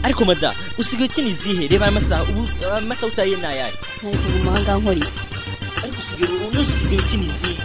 ariko mada usigaye ukina izihe reba amasaha ubu amasaha utaye ni ayahe ariko mu muhanga nkori ariko usigaye ubu usigaye ukina izihe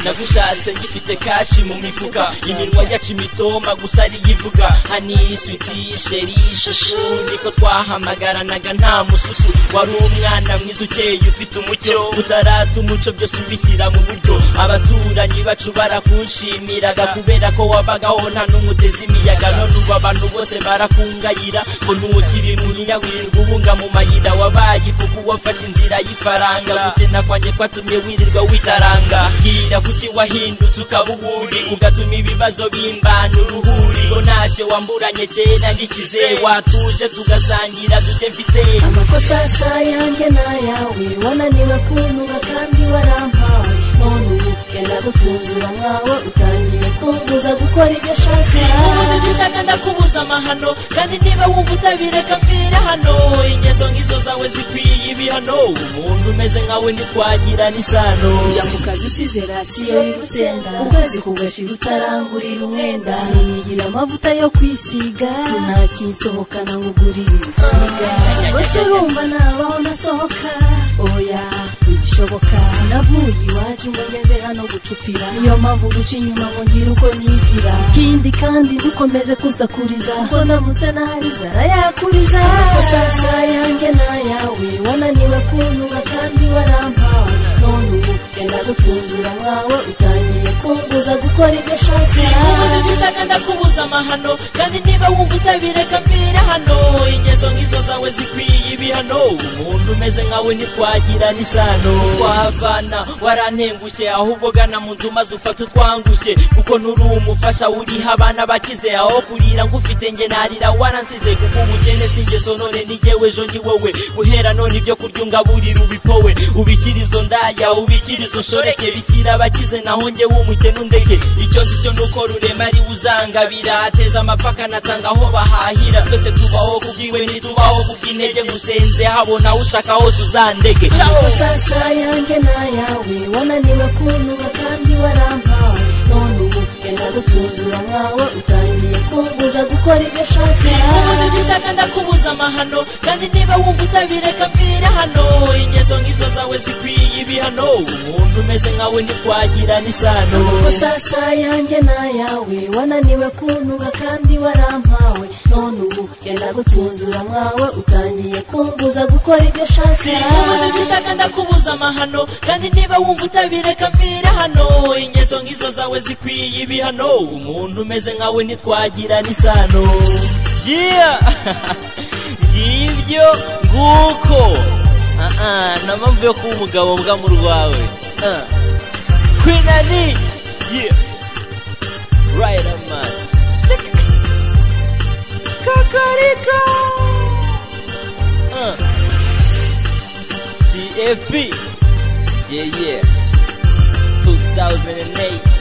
nagushatse ngifite kashi mu mifuka iminwa yacu imitoma gusa ariyo ivuga hani suti sheri shushu niko twahamagaranaga nta mususu wari umwana mwiza ukeye ufite umucyo utarata umuco byose ubishyira mu buryo abaturanyi bacu barakunshimiraga kubera ko wabagaho nta n'umwe uteze imiyaga none ubu abantu bose barakungayira ngo ntukiri mu nyawirirwa ubunga mu mayira wabaye ifuku wafashe inzira y'ifaranga gukena kwanjye kwatumye wirirwa witaranga bwira kuki wahindutse ukaba uwuri ugatuma ibibazo bimbana uruhuri ngo ntacyo wamburanye kera ngikize watuje tugasangira duke mfite amakosa asa yanjye n'ayawe wananiwe kuntuka kandi warampawe none ubu genda gutunzura mwawe utangiye kumbuza gukora ibyo ashaka ubuze ibishaka ndakubuza amahano kandi niba wumva utabireka mvira hano ingeso nk'izo zawe zikwiye ibihano umuntu umeze nkawe ntitwagirana isano Ujya mu kazi usize rasiyo y'urusenda ukwezi kugashira utarangurira umwenda sinigira amavuta yo kwisiga ntakinsohokana ngo ugure ibisiga rwose urumva nabaho nasohoka oya ntibishoboka sinavuye iwacu ngo ngeze hano gucupira niyo mpamvu guca inyuma ngo ngire uko nigira ikindi kandi ndukomeze kunsakuriza kuko ndamutse nahari zara yakuriza amakosa yanjye n'ayawe wananiwe kuntuka kandi warampawe none ubu genda gutunzura mwawe utangiye kumbuza gukora ibyo ashaka ubuze ibishaka ndakubuza amahano kandi niba wumva utabireka mvira hano ingeso nk'izo zawe zikwiye ibihano umuntu umeze nkawe ntitwagirana isano twavana warantengushye ahubwo gana mu nzu maze ufate utwangushye kuko nturi umufasha uriha abana bakize aho kurira ngufite nge narira waransize kuko ubukene si ingeso none ni jyewe ejo ni wowe guhera none ibyo kurya ungaburira ubipowe ubishyira izo ndaya ubishyira izo shoreke bishyira abakize naho ngewe umukene undeke icyo nzi cyo nuko rurema ari uzangabira ateza amapaka anatanga aho bahahira twese tubaho kubwiwe ntitubaho kubw'intege ngusenze habona ushaka hose uzandege Ciao. amakosa yanjye n'ayawe wananiwe kuntuka kandi warampawe none ubu genda gutunzura mwawe utangiye kumbuza gukora ibyo ashaka ubuze ibishaka ndakubuza amahano kandi niba wumva utabireka mvira hano ingeso nk'izo zawe zikwiye ibihano umuntu umeze nkawe ntitwagirana isano amakosa yanjye n'ayawe wananiwe kuntuka kandi warampawe none ubu genda gutunzura mwawe utangiye kumbuza gukora ibyo ashaka ubuze ibishaka ndakubuza amahano kandi niba wumva utabireka mvira hano ingeso nk'izo zawe zikwiye ibihano umuntu umeze nkawe ntitwagirana isano yeah! ngibyo nguko aa nta mpamvu yo kuba umugabo mbwa mu rwawe Ah. queen ani yeah riderman kakarika Ah. tfp yeah yeah 2008